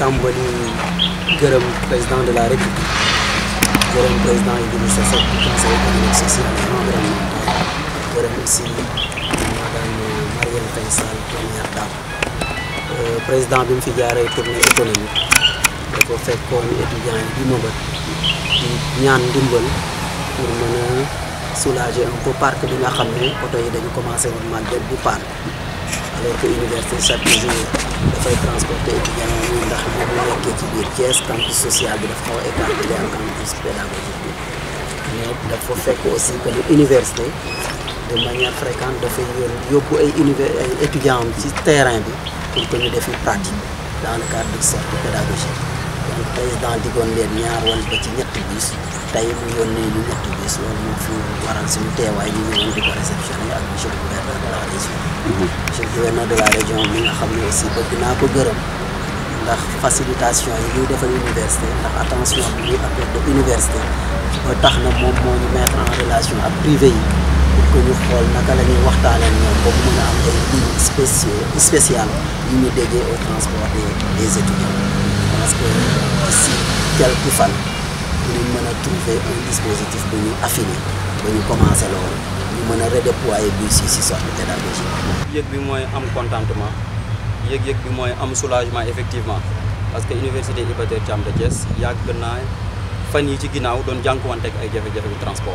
tàmbali gërëm président de la république gërëm président Idrissa Seck conseil économique social et environnemental gërëm aussi madame Marième Faye Sall première dame président bi mu fi jaaree tournée économique dafa fekkoon étudiants yi di mëbët di ñaan ndimbal pour mën a soulager un peu parc bi nga xam ne oto yi dañu commencé woon màgget bu paan alors que université chaque jour dafay transporter étudiants yi ndax bu mu nekkee ci biir Thiès campus social bi dafa xaw a écartelé ak campus pédagogique bi mais dafa fekk aussi que ni université de manière fréquente dafay yoon yóbbu ay univers ay étudiants ci terrain bi pour que ñu defi pratique dans le cadre de cercle pédagogique donc président digoon leen ñaar wala ba ci ñetti bus tey mu yónnee ñu ñetti bus loolu moo fi waral suñu teewaay ñu ñëwoon di ko réceptionné ak monsieur le gouverneur de la région monsieur le gouverneur de la région mi nga xam ne aussi bëgg naa ko gërëm ndax facilitation yi ñuy defal université ndax attention bi ñuy accordé université ba tax na moom moo ñu mettre en relation ak privé yi pour que ñu xool naka la ñuy waxtaanee ñoom ba mu mën a am ay lignes spéciaux spéciales yu ñu déggee au transport des des étudiants parce que d'ici quelques fan dinañ mën a trouver un dispositif bu ñu affiné ba ñu commencé loolu ñu mën a redéployer bus yi si sorte pédagogique yëg bi mooy am contentement yëg-yëg bi mooy am soulagement effectivement parce que université Iba Der Thiam de Thiès yàgg naa fan yi ci ginnaaw doon jànkuwanteeg ay jafe-jafe yu transport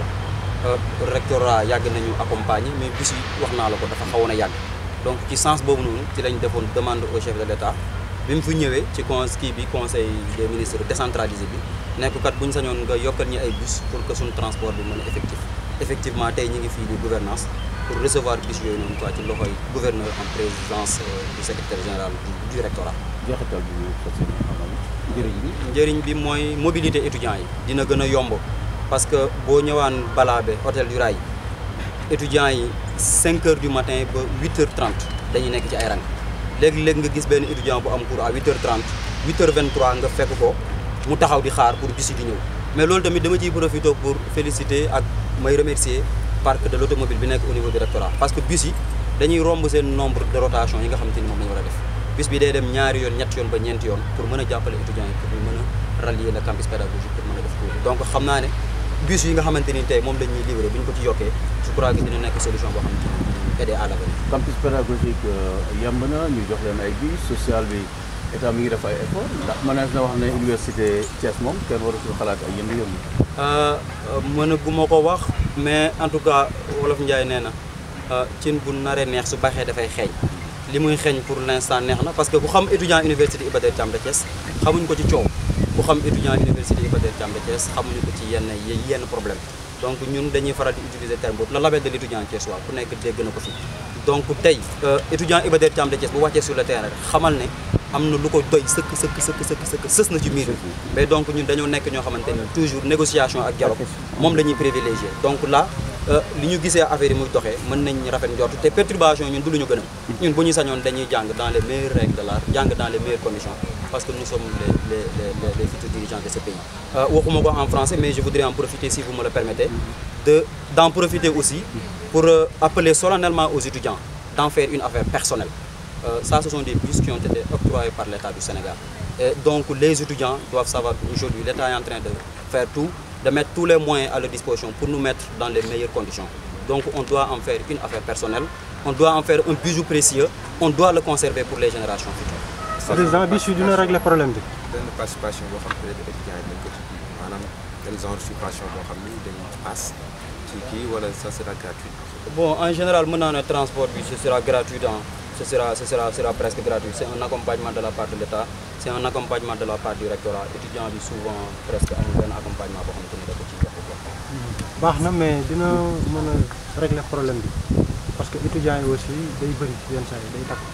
rectorat yàgg nañu accompagner mais bus yi wax naa la ko dafa xawoon a yàgg donc ci sens boobu noonu ci lañ defoon demande au chef de l'État bi mu fi ñëwee ci con kii bi conseil des ministres décentralisé bi nekk kat bu ñu sañoon nga yokkal ñi ay bus pour que suñu transport bi mën a effectif effectivement tey ñu ngi fii di gouvernance pour recevoir bus yooyu noonu quoi ci loxoy gouverneur en présidence du secrétaire général du rectorat. jeexital bi ñu fas yéene amal njëriñ bi. njëriñ bi mooy mobilité étudiants yi dina gën a yomb parce que boo ñëwaan Balabé hôtel du Rail étudiants yi 5 heures du matin ba 8 heures 30 dañuy nekk ci ay rang léegi-léegi nga gis benn étudiant bu am cours à 8 heures 30 8 heures 23 nga fekk ko mu taxaw di xaar pour bus yi di ñëw mais loolu tamit dama ciy profité pour féliciter ak may remercier parc de l'automobile bi nekk au niveau du rectorat parce que bus yi dañuy romb seen nombre de rotation yi nga xamante ni moom la ñu war a def bus bi day dem ñaari yoon ñetti yoon ba ñeenti yoon pour mën a jàppale étudiants yi pour ñu mën a rallier le campus pédagogique pour mën a def cours donc xam naa ne bus yi nga xamante ni tey moom la ñuy livré bu ñu ko ci yokkee je crois que dina nekk solution boo xamante ni aider à l'avenir campus pédagogique yemb na ñu jox leen ay bus social bi état mi ngi def ay effort ndax mënees na wax ne université Thiès moom kenn waratul xalaat ay yëngu-yëngu. mën a gu ma ko wax mais en tout cas wolof Njaay nee na cin bu naree neex su baxee dafay xeeñ li muy xeeñ pour l'instant neex na parce que ku xam étudiant université Iba Der Thiam de Thiès xamuñ ko ci coow ku xam étudiant université Iba Der Thiam de Thiès xamuñu ko ci yenn yenn problème donc ñun dañuy faral di utiliser terme boobu le label de l'étudiant thiessois ku nekk dégg na ko fi donc tey étudiant Iba Der Thiam de Thiès bu wàccee sur le terrain xamal ne am na lu ko doy sëkk sëkk sëkk sëkk sëkk sës na ci miir mais donc ñun dañoo nekk ñoo xamante ni toujours négociation ak dialogue moom la ñuy privilégié donc là li ñu gisee affaire yi muy doxee mën nañ rafet njort te perturbation ñun du lu ñu gën a ñun bu ñu sañoon dañuy jàng dans les meilleures règles de l'art jàng dans les meilleures conditions parce que nous sommes les les les les futurs dirigeants de ce pays waxuma ko en français mais je voudrais en profiter si vous me le permettez de d'en profiter aussi pour appeler solennellement aux étudiants d'en faire une affaire personnelle Euh, ça, ce sont des bus qui ont été octroyés par l'État du Sénégal. Et donc, les étudiants doivent savoir qu'aujourd'hui, l'État est en train de faire tout, de mettre tous les moyens à leur disposition pour nous mettre dans les meilleures conditions. Donc, on doit en faire une affaire personnelle, on doit en faire un bijou précieux, on doit le conserver pour les générations futures. président bus yi dina régler problème bi. benn participation boo xam ne étudiants yi dañ ko ci maanaam benn genre subvention boo xam ni dañ pass ci kii wala ça sera gratuit. Bon, en général, maintenant, le transport, ce sera gratuit dans ce sera, ce sera, sera presque gratuit. C'est un accompagnement de la part de l'État, c'est un accompagnement de la part du rectorat. Étudiants bi souvent presque amul benn accompagnement boo xamante ni da ko ciy joxe quoi. baax na mais dina mën a régler problème bi parce que étudiants yi aussi day bëri yenn saa yi day takk.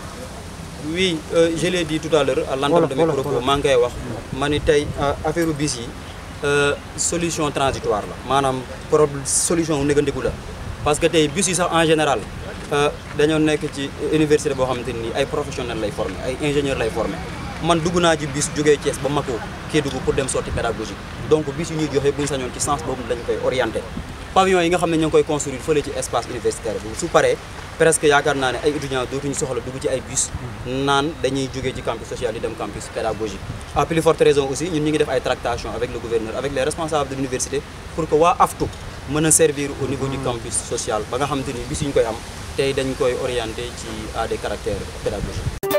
Oui, euh, je l'ai dit tout à l'heure à l'entame de mes Voilà, voilà, propos voilà. maa ngi koy wax ma ni tey affaire u bis yi euh, solution transitoire la maanaam problème solution wu négandiku la parce que tey bus yi sax en général euh, dañoo nekk ci université boo xamante ni ay professionnels lay former ay ingénieurs lay former man dugg naa ci bus jógee Thiès ba Mako Kédougou pour dem sortie pédagogique donc bus yi ñuy joxe bu ñu sañoon ci sens boobu lañ koy orienté pavillon yi nga xam ne ñoo ngi koy construire fële ci espace universitaire bi su paree presque yaakaar naa ne ay étudiants dootuñu soxla dugg ci ay bus naan dañuy jógee ci campus social di dem campus pédagogique à plus forte raison aussi ñun ñu ngi def ay tractations avec le gouverneur avec les responsables de l'université pour que waa AFTU mën a servir au niveau du campus social ba nga xamante ni bis yu ñu koy am tey dañ koy orienté ci à des caractères pédagogiques